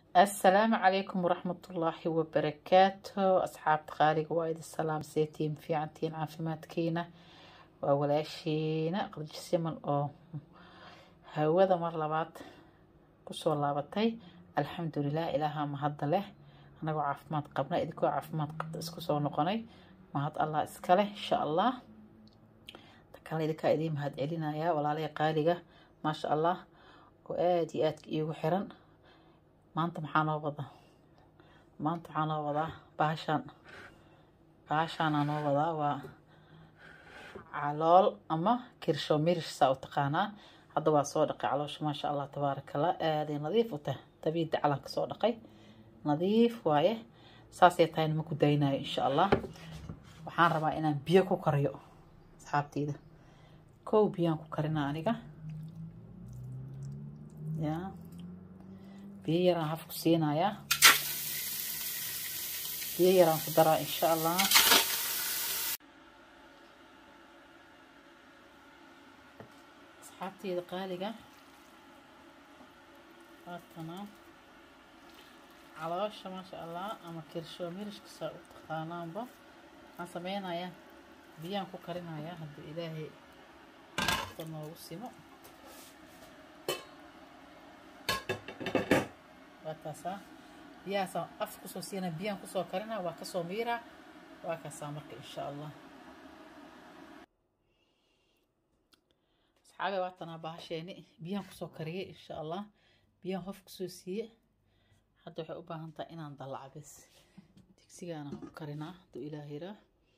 asalaamu calaykum waraxmatullaahi wabarakaatu asxaabta qaaliga waa idin salaam seetiin fiicantiin caafimaadkiina waa walaashiina qadjisiman oo hawada mar labaad kusoo laabatay alxamdulilah ilaaha mahadda leh anagoo caafimaad qabna idinkoo caafimaad qabta isku soo noqonay mahad allah iska leh insha allah takale idinkaa idiin mahad celinayaa walaalaya qaaliga maasha allah oo aada iyo aadka iigu xiran maanta maxaa noo wada maanta waxaa noo wadaa baashaan baashaanaa noo wadaa waa calool ama kirsho mirish saa u taqaanaa hadda waa soo dhaqay caloosha maasha allah tabaarakallah aaday nadiif u tahay dabiida calanka soo dhaqay nadiif waaye saasay tahayna ma ku daynayo insha allah waxaan rabaa inaan biyo ku kariyo asxaabteyda kow biyaan ku karinaa aniga ya biyo yaraan hafku siinayaa biyo yaraan ku daraa insha allah asxaabteyda qaaliga waatanaa caloosha maasha allah ama kirsho mirishkasa u taqaanaanba waxaan sameynayaa biyaan ku karinayaa hadduu ilaahay da noogu simo waa taasaa biyahaasaan af kusoo siina biyaan kusoo karinaa waa kasoo miiraa waa kaasaa marka insha allah asxaabe waatanaa bahasheeni biyaan kusoo kariyay insha allah biyaan hof kusoo siiye hadda waxay u baahan tahay inaan dallaca bes digsigaana ku karinaa hadduu ilaah yiraa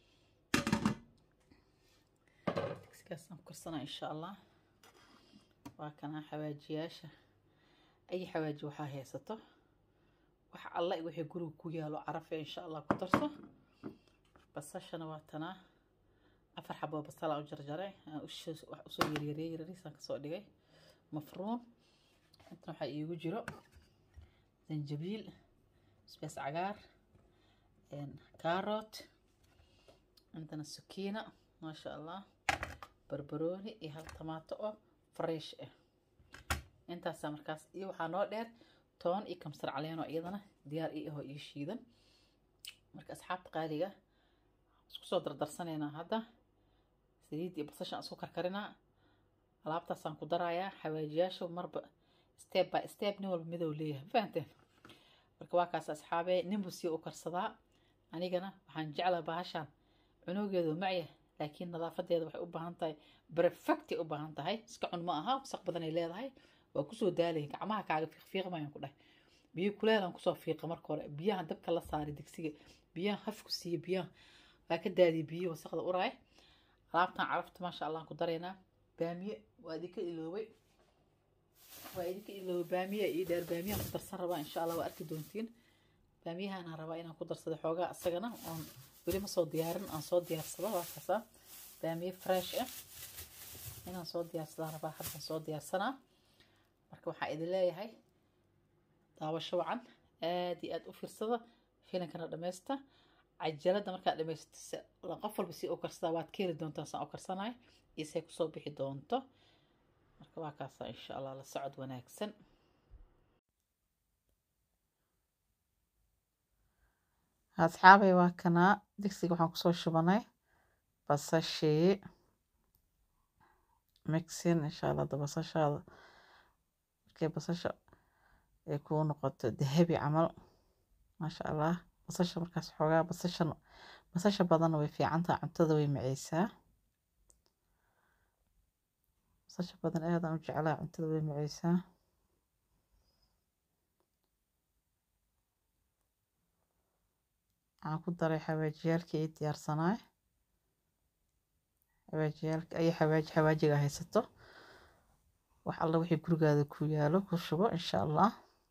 digsigaasaan ku karsanaa insha allah waa kanaa xawaajiyaasha ay xawaaji waxaa haysato wax alla wixii guriga ku yaalo carafe insha allah ku darso basashana waa tanaa afar xaboo basalaa u jarjaray wax usoo yaryarey yaryariisaan kasoo dhigay mafruun intan waxaa iigu jiro zanjabiil sbees cagaar carrot intana sukiina maasha allah barbarooni iyo hal tamaato oo fresh ah intaasaa markaas iyo waxaa noo dheer toon iyo kamsar caleenoo iyadana diyaar ii ahoo ii shiidan marka asxaabta qaaliga isku soo dardarsanaynaa hadda saliid iyo basashaan isku karkarinaa alaabtaasaan ku darayaa xawaajiyaasha marba step by step nin walba midow leeyahay fahanteen marka waa kaas asxaabee ninbu sii u karsadaa anigana waxaan jeclaa bahashaan cunugeedu macya laakiin nadaafadeeda waxay u baahan tahay perfectay u baahan tahay iska cun ma aha wasaq badanay leedahay waa kusoo daalay gacmaha kaaga fiiqfiiqmayaan ku dhahay biyo kuleelaan kusoo fiiqa marka hore biyahan dabka la saaray digsiga biyahan hafku siiya biyahan waa ka daadiya biyo wasaqda uraay alaabtan carafta maasha allah ku daraynaa baamiye waa idinka iloobay waa idinka iloobay baamiya ii dheer baamiyahan ku darsan rabaa insha allah waa arki doontiin baamiyahanaan rabaa inaan ku darsado xoogaa isagana oon weli ma soo diyaarin aan soo diyaarsado waa kaasaa baamiye fresh ah inaan soo diyaarsadaan rabaa haddaan soo diyaarsanaa marka waxaa idin leeyahay daawasho wacan aada iyo aada u fiirsada filankana dhammaysta cajalada markaad dhamaysto qof walba si u karsadaa waad ka heli doontaa saan u karsanayo iyo say kusoo bixi doonto marka waa kaasaa insha allah la socod wanaagsan asxaabay waa kanaa digsiga waxaan kusoo shubanay basashii mixin insha allah da basashaada markay basasha ay kuu noqoto dahabi camal maasha allah basasha markaas xoogaa basasha basasha badanna way fiicantaha cuntada way maceysaa basasha badan aadaan u jeclaa cuntada way maceysaa waxaan ku daray xawaajiyaalkii ay diyaarsanaay xawaajiyaalka ay xawaaji xawaajiga haysato wax alla wixii gurigaada ku yaalo ku shubo insha allah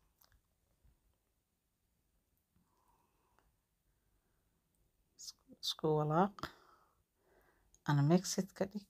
isku walaaq ana mexid ka dhig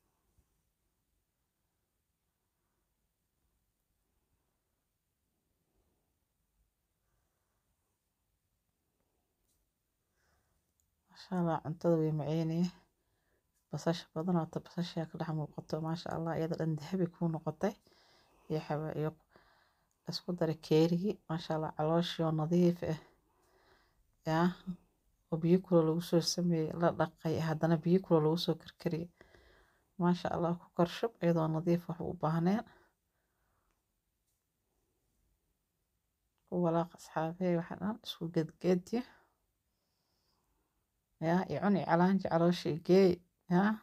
maasha allah cuntada way maceynaya basasha badan oo basasha ka dhex muuqato maasha allah iyada dhan dahabi kuu noqotay iyo xawa iyo isku daray keerigii maasha allah calooshii oo nadiif ah yaa oo biyo kulo lagu soo sameeyey la dhaqay haddana biyo kulo lagu soo karkariyey maasha allah ku korshub iyadoo nadiif wax u baahneen ku walaaq asxaabey waxa dhan isku gedgedi yaa i cuni calaanji caloosha igeey yaa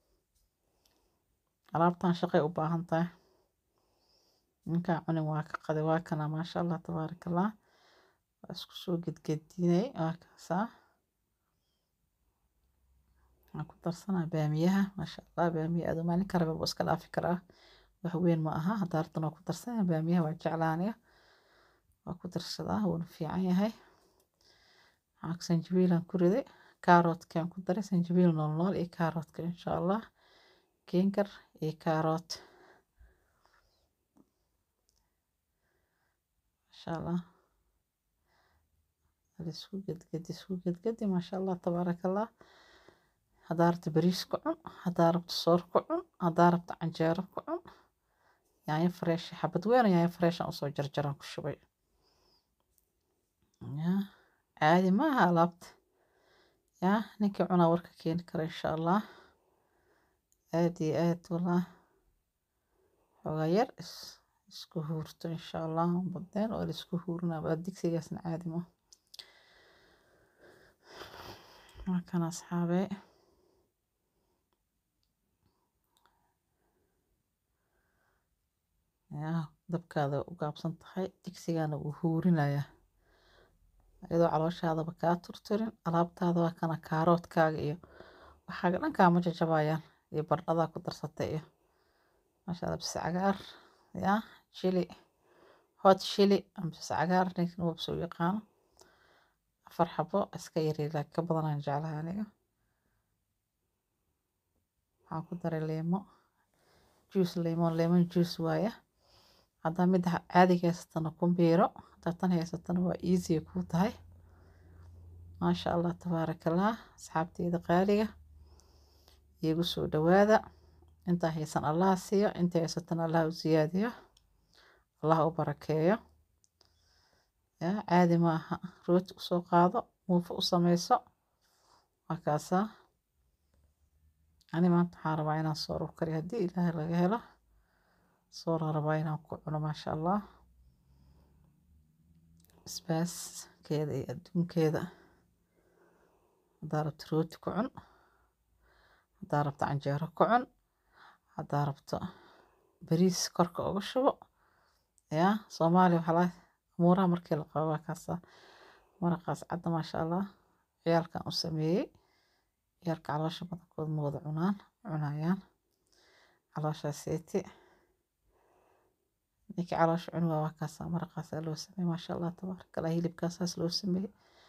alaabtan shaqay u baahan tahay ninkaa cunin waa ka qaday waa kana maasha allah tabaaraka allah waa isku soo gedgedinay waa kaasaa waxaan ku darsanaa baamiyaha maasha allah baamiya aad maalin karaba buu iska dhaafi karaa wax weyn ma aha haddaa rabtan waa ku darsanaya baamiyaha waa jeclaanaya waa ku darsadaa wuuna fiican yahay waxaa sanjabiilaan ku riday kaarootkaan ku daray sanjabiil nool nool iyo kaaroodka insha allah kinkar iyo kaaroot masha allah isku gedgedi isku gedgedi maasha allah tabaaraka allah haddaa rabto bariis ku cun haddaa rabto soor ku cun haddaa rabto canjeero ku cun yaanyo fresh xabad weyn yaanyo freshan usoo jarjaraan ku shubay yaa caadi maaha alaabta yaa ninkii cunaa warka keeni kara insha allah aad iyo aad wallah xoogaa yar isku huurto insha allah badeen waa laisku huurinaa baa digsigaasna caadi ma waa kan asxaabee yaa dabkaada u gaabsan tahay digsigana wuu huurinayaa iyadoo calooshaadaba kaa turturin alaabtaada waa kana kaaroodkaaga iyo waxaaga dhan kaama jajabayaan iyo bardhadaa ku darsatay iyo maasha allah bis cagaar yaa chili hot chili ama bis cagaar ninkan wabsa u yaqaano afar xabo iska yaryar laakiin ka badanaan jeclaha aniga waxaan ku daray leemo juice lemon lemon juice waaya haddaa midda caadiga haysatana ku biiro haddaa tan haysatana waa easy kuu tahay maasha allah tabaaraka allah asxaabteyda qaaliga iigu soo dhawaada intaa haysan allah siiyo inta haysatana allah u siyaadiyo allah u barakeeyo yaa caadi ma aha rooti usoo qaado muufo u sameyso waa kaasaa ani maanta waxaan rabaa inaan soor u kariyo haddii ilaahay laga helo soora rabaa inaan ku cuno maasha allah basbaaskeeda iyo adduunkeeda haddaa rabto rooti ku cun haddaa rabto canjeero ku cun haddaa rabto bariis korka uga shubo yaa soomaaliya waxaa laga amuuraha markii la qabo waa kaasa maraqaas cadda maasha allah ciyaalkan u sameeyey ciyaalka caloosha badankood ma wada cunaan cunayaan calooshaas seeti ninkii caloosha cuni waa waa kaasa maraqaasaa loo sameeyey maasha allah tabaaraka allah hilibkaasaas loo sameeyey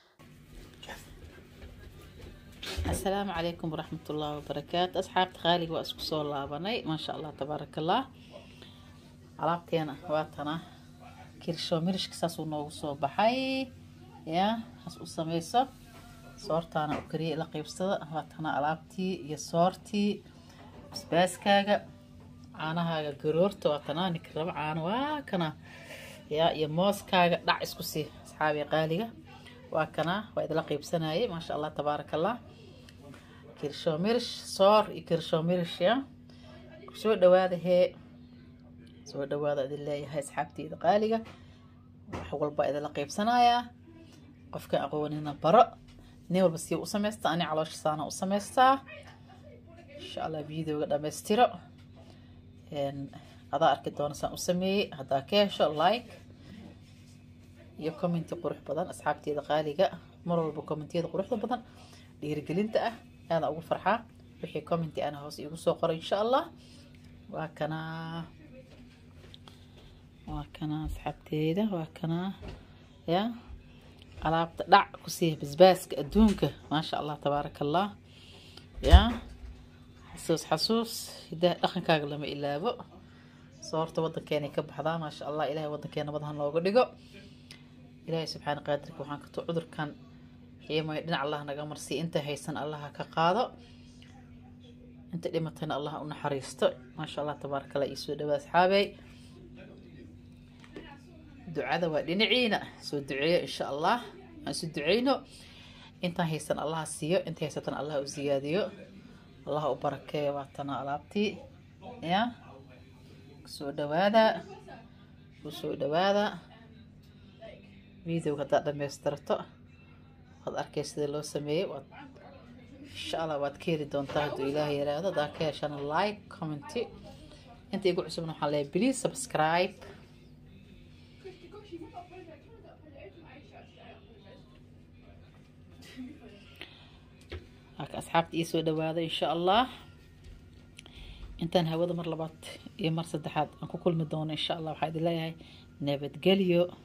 asalaamu calaykum waraxmat ullaahi wabarakaatu asxaabta qaaliga waa isku soo laabanay maasha allah tabaaraka allah alaabteena waa tana kirsho mirishka saasuu noogu soo baxay yaa has u sameyso soortaana u kariya ila qeybsada waa tana alaabtii iyo soortii basbaaskaaga caanahaaga garoorta waa tanaa ninka raba caano waa kana yaa iyo mooskaaga dhac isku sii asxaabi qaaliga waa kana waa idila qeybsanayay maasha allah tabaaraka allah kirsho mirish soor iyo kirsho mirish ya soo dhawaada hee soo dhawaada idin leeyahay asxaabteyda qaaliga wax walba idinla qeybsanayaa qofka aqoonina baro nin walba sii u samaysta ani caloosha saana u samaystaa insha allah videoga dhammaystiro adaa arki doona saan u sameeyey haddaa ka hesho like iyo commenti qurux badan asxaabteeda qaaliga mar walba commentiyada quruxda badan dhiirigelinta ah aadaan ugu farxaa wixii commenti ana hoos iigu soo qoray insha allah waa kanaa waa kanaa asxaabteeda waa kanaa ya alaabta dhac ku siiya basbaaska adduunka maasha allah tabaaraka allah ya xasuus xasuus hidaha dhaqankaaga lama ilaabo soorta waddankeenay ka baxdaa maasha allah ilahay waddankeena nabad ha nooga dhigo ilaahay subxaana qaadirka waxaan kato cudurkan xiimay dhinac allah naga marsiya inta haysan allah ha ka qaado inta dhimatayna allah u naxariisto maasha allah tabaaraka allah iisoo dhawaa asxaabey ducada waa dhinaciina soo duceeyo insha allah aan isu duceyno intaan haysan allaha siiyo inta haysatan allah u siyaadiyo allah u barakeeyo waatana alaabtii ya kusoo dhawaada kusoo dhawaada videoga haddaad dhamaystirto waad arkay sida loo sameeyey waad insha allah waad ka heli doontaa hadduu ilaahay yaraahdo haddaa ka heshana like commenty inta igu cusubna waxaan leeyahay please subscribe halka asxaabta ii soo dhawaada insha allah intaan hawada mar labaad iyo mar saddexaad aan ku kulmi doono insha allah waxaa idin leeyahay nabadgelyo